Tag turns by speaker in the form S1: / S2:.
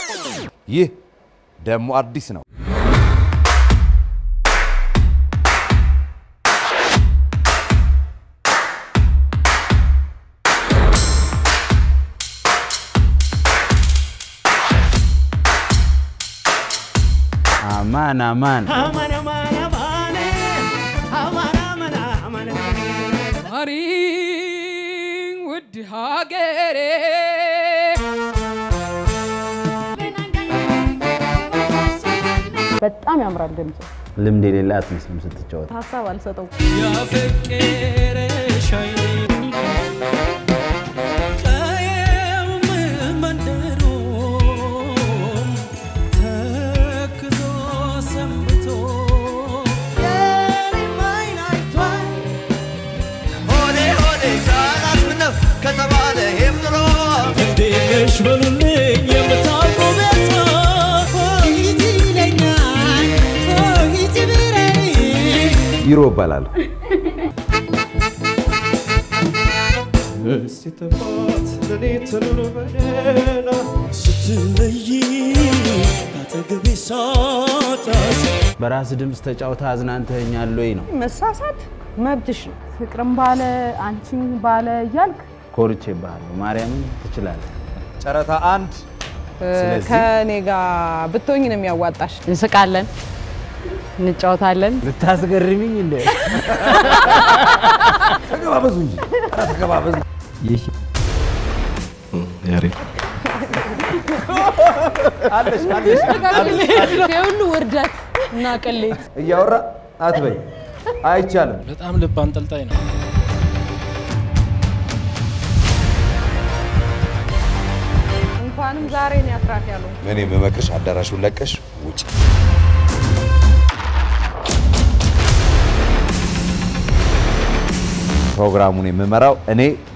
S1: ይህ ደግሞ አዲስ ነው።
S2: አማን አማን
S3: ማሪ ውድ ሀገሬ
S4: በጣም ያምራል ድምፁ።
S2: ልምድ የሌለ አትመስልም ስትጫወት።
S4: ሀሳብ አልሰጠው።
S3: ያፈቀረሽ አይኔ ቀየውም መንደሩም ተክዞ ሰንብቶ የኔም አይን አይቷል
S5: ሆዴ ሆዴ ቃላት ምነው ከተባለ ይህም ኑሮ
S3: እንዴት ነሽ በሉልኝ የምታውቁ ቤቷ ሆይት ይለኛል ሆይት ብረኝ
S1: ቢሮ እባላለሁ።
S3: እስቲ ተፋት ለኔ ትኑር በደህና ስትለይ አጠገቤ ሳጣሽ
S2: በራስ ድምፅ ተጫውታ አዝናንተኛል ወይ ነው።
S4: መሳሳት መብትሽ ነው። ፍቅርም ባለ አንቺም ባለ እያልክ
S2: ኮርቼ ባለሁ ማርያምን ትችላለህ።
S1: ጨረታ አንድ
S2: ስለዚህ
S4: ከእኔ ጋር ብትሆኝ ነው የሚያዋጣሽ። እንስቃለን፣ እንጫወታለን።
S2: ልታስገርሚኝ እንደ
S1: ተገባበዙ እንጂ ኧረ ተገባበዙ።
S2: ይህ
S5: ያሬድ
S1: አለሽ አለሽ
S4: የሁሉ ውርደት እና ቅሌት
S1: እያወራ አትበይ፣ አይቻልም።
S6: በጣም ልብ አንጠልጣይ ነው።
S4: እንኳንም ዛሬ ነው ያስራት ያለው።
S1: እኔ የምመክርሽ አዳራሹን ለቀሽ ውጭ። ፕሮግራሙን የምመራው እኔ